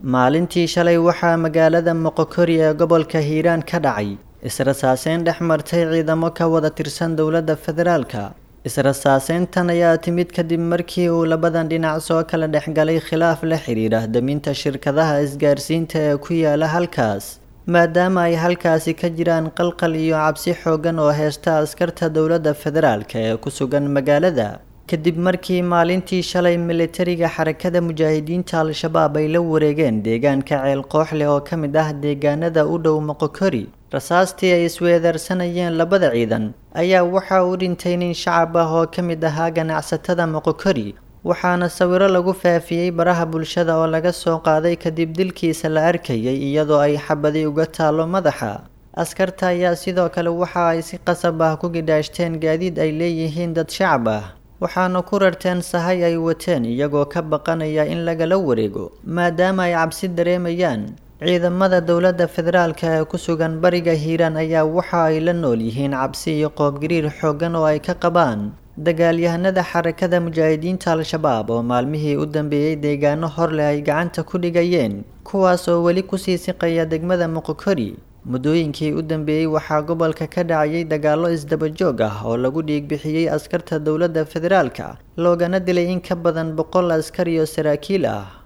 maalintii shalay waxaa magaalada moqokori ee gobolka hiiraan ka dhacay israsaaseyn dhex martay ciidamo ka wada tirsan dowladda federaalka israsaaseyntan ayaa timid kadib markii uu labadan dhinac soo kala dhexgalay khilaaf la xiriira daminta shirkadaha isgaarsiinta ee ku yaala halkaas maadaama ay halkaasi ka jiraan qalqal iyo cabsi xoogan oo heysta askarta dowladda federaalka ee ku sugan magaalada kadib markii maalintii shalay militariga xarakada mujaahidiinta al-shabaab ay la wareegeen deegaanka ceel kooxleh oo ka mid ah deegaanada u dhow moqokori rasaastii ay isweedaarsanayeen labada ciidan ayaa waxa uu dhintay nin shacab ah oo ka mid ahaa ganacsatada moqokori waxaana sawiro lagu faafiyey baraha bulshada oo laga soo qaaday kadib dilkiisa la arkayay iyadoo ay xabadi uga taalo madaxa askarta ayaa sidoo kale waxa ay si qasab ah ku gidhaashteen gaadiid ay leeyihiin dad shacab ah waxaana ku rarteen sahay ay wateen iyagoo ka baqanaya in lagala wareego maadaama ay cabsi dareemayaan ciidamada dowladda federaalka ee ku sugan bariga hiiraan ayaa waxa ay la nool yihiin cabsi iyo qoobgariir xooggan oo ay ka qabaan dagaalyahanada xarakada mujaahidiinta al-shabaab oo maalmihii u dambeeyey deegaano hor leh ay gacanta ku dhigayeen kuwaas oo weli kusii siqaya degmada moqokori muddooyinkii u dambeeyey waxaa gobolka ka dhacayay dagaallo isdabajoog ah oo lagu dhiigbixiyey askarta dowladda federaalka loogana dilay in ka badan boqol askar iyo saraakiil ah